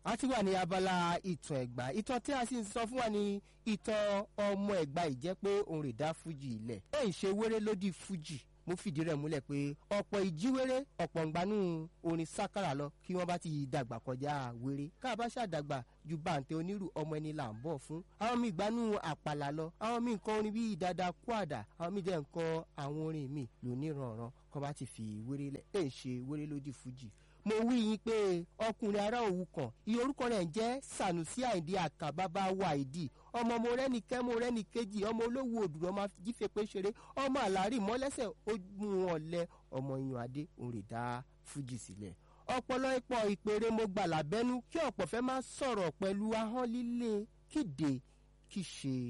a ti wà ní abala ìtàn ẹ̀gbá ìtàn tí a sì ń sọ fún wa ní ìtàn ọmọ ẹ̀gbá ìjẹ́ pé òun rè dá fújì ilẹ̀ ẹ̀ ń ṣe wéré lódì fújì mo fìdí rẹ̀ múlẹ̀ pé ọ̀pọ̀ ìjíwéré ọ̀pọ̀ ń gbanú orin sákàrà lọ kí wọ́n bá ti dàgbà kọjá wéré ká bá ṣàdàgbà ju bàǹtẹ̀ onírù ọmọ ẹni là ń bọ̀ fún àwọn míì gbanú àpàlà lọ àwọn míì nǹkan orin bíi dada kwada àwọn míì dẹ̀ ń kọ àwọn orin míì lóníranran kọ́ bá ti fi wéré lẹ̀ ẹ̀ ń ṣe wéré lódì fújì mo wí yín pé ọkùnrin ará òwú kan iye orúkọ rẹ̀ ń jẹ́ sanusi àìdí àkàbàbà wàìdí ọmọ mo rẹ́ni kẹ́ mo rẹ́ni kejì ọmọ olówó òdùrọ̀ máa jífe pé ṣeré ọmọ àlárí mọ́lẹ́sẹ̀ ó mú wọn lẹ ọmọ yan adé òun rè dá fújì sílẹ̀ ọpọlọ ipò ìpèrè mo gbà lábẹ́nú kí ọ̀pọ̀ fẹ́ máa sọ̀rọ̀ pẹ̀lú ahọ́n líle kéde kí ṣe